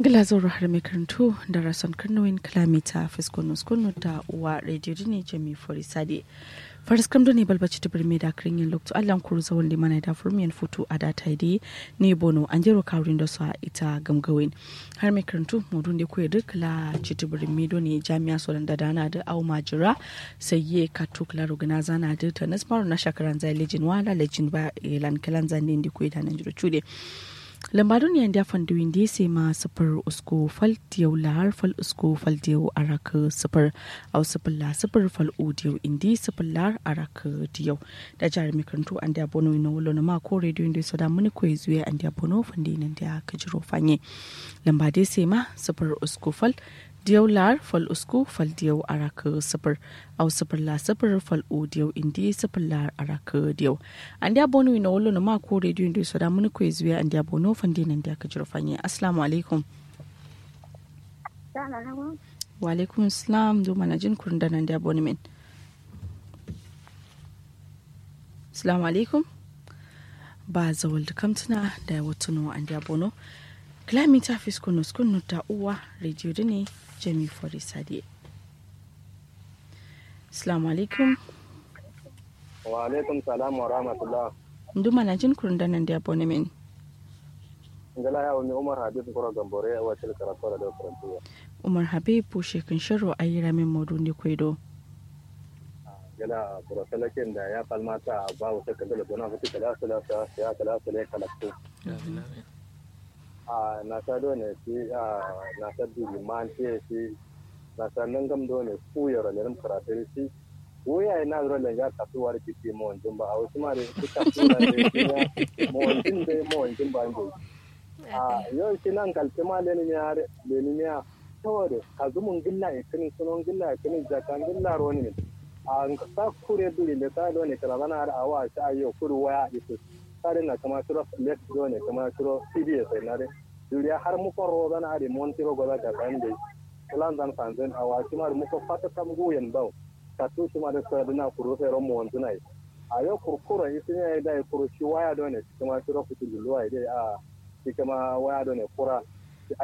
Gilazoro har mai karantu da rason karnowin kilomita fiskonus kunu da uwa radio ne jami forisade. faris kam ne balbaci ta birme da kirin yin lokto allan kuru zawon da mana da furmiyan futu a data da ne bono an jero kawurin da su a ita gamgawin har mai karantu mudun da kuwa duk la citi birme do ne jami'a solan da dana da au majira sai ye katu kula rugana zana da ta nasmaru na shakaran zai lejin wala lejin ba ilan kalan zane da kuwa da nan jiro cude lambarun yan dafan da windi sai ma sifir usko fal diyau lahar fal usko fal diyau araka sifir au sifir la sifir fal u diyau indi sifir lahar araka diyau da jihar mikarantu an da bono ina wulo na ma ko rediyo inda su da muni ko zuwa an da bono fandi nan da ka jiro fanye lamba dai sai ma sifir usko fal diyau lar fal usku fal diyau araka sifir au sifir la sifir fal u diyau indi sifir lar araka diyau an da bono ina wulo na ma ko rediyo inda su da muni ko zuwa an da bono fandi nan da ka jiro fanye assalamu alaikum wa alaikum salam do mana jin kurun da nan da bono min assalamu alaikum ba zawal da kamtuna da watuno an da bono kilomita fiskunus kunu ta uwa rediyo da ne jami fori sade assalamu alaikum wa alaikum salam wa rahmatullah nduma na jin kurun da nan da bone min ngala ya wani umar habib kura gambore a wacce karatu da karantuwa umar habib bushe kan sharo a yi ramin maudu ne kwaido gala kura salakin da ya falmata ba wata kandala gona fiti kala sala sa ya kala sala ya kalaktu a na ta do ne shi a na ta dubi man ce shi na ta nan gam do ne ku yaro ne ram karatu shi wuya ina zura da ya kasu wani kike mo wanjin ba a wasu ma da su kasu da ya mo wanjin da mo wanjin ba ne a yau shi nan kalce ma leni ne har leni ne saboda ka zumun gilla ya kinin sunon gilla ya kinin jakan gilla roni ne a sa kure duri da ta do ne kala bana har awa ta yau kuru waya ita tare na kama shiro let do ne kama shiro cbs na de duriya har mu ko ro bana ari mon tiro gola ka kan de plan dan sanzen awa shi ma mu ko fata kam guyen bawo ka tu shi ma da sa na kuru sai ro mon tunai a yau kurkura isi ne da kuru shi waya do ne kama shiro fitu luwa ide a shi kama waya do ne kura